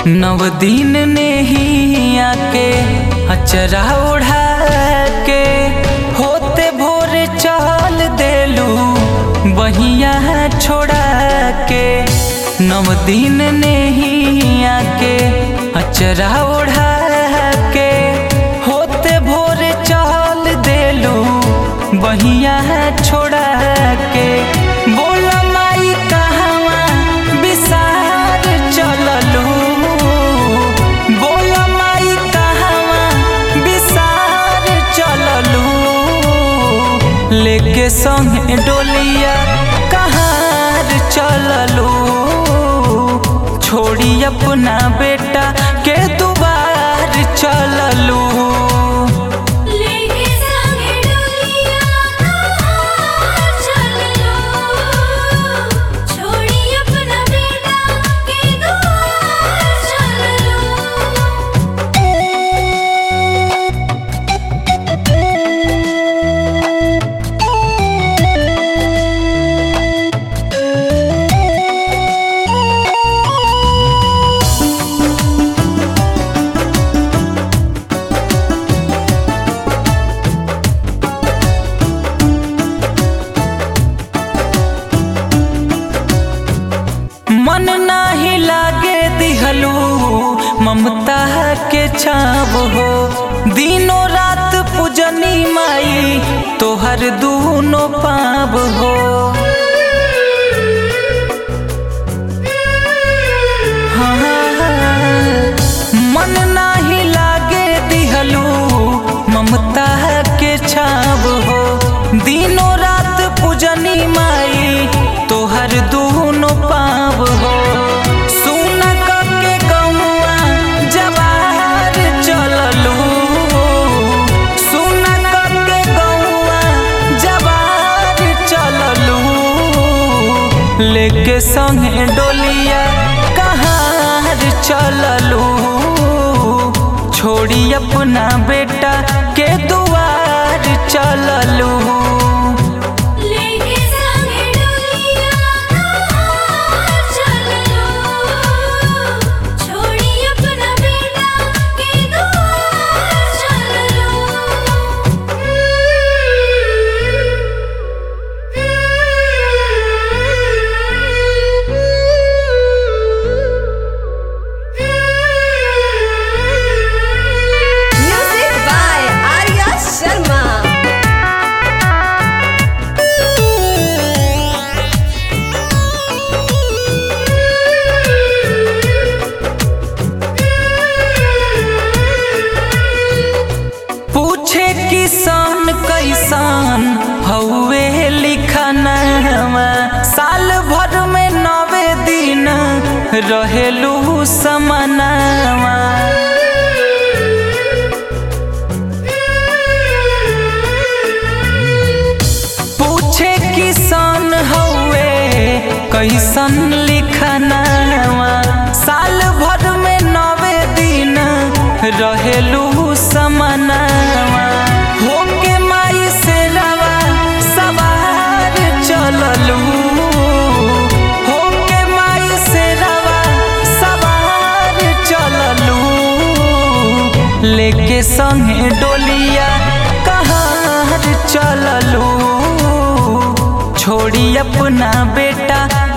नव दिन ने ही आके अचरा उड़ा के होते भोर चल देलू बहिया छोड़ा के नव दिन ने ही आके अचरा उड़ा के होते भोर चल देलू बहिया छोड़ा के बोला माई कहवा विसार चललू बोला माई कहवा विसार चललू लेके संगे डोलिया कहार चललू छोड़ी अपना बेटा के दुबार चललू लेके संगे डोलिया कहार चललो छोड़ी अपना बेटा के दुआर चललो मन नाही लागे दिहलू ममता के छाव हो दिनों रात पूजनी माई तोहर दूनो पाव हो हाँ, मन नाही लागे दिहलू ममता के छाव हो दिनों रात पूजनी माई तोहर दूनो पाव हो सुन के गौआ जवार चललू सुन के गौआ जवार चललू लेके संगे डोलिया कहार चललू छोड़ी अपना बेटा के दुआर चललू लेके संगे डोलिया कहार चललो छोड़ी अपना बेटा के दुआर चललो Music by Arya Sharma. पूछे किसान कैसान हौवे लिखनवा साल भर में नवे दिन रहेलू समनवा पूछे किसान हौवे कैसन लिखनवा साल भर में नवे दिन रहेलू समनवा होके माई से रवा सवार चललू होके माई से रवा सवार चललू लेके संगे डोलिया कहार चललू छोड़ी अपना बेटा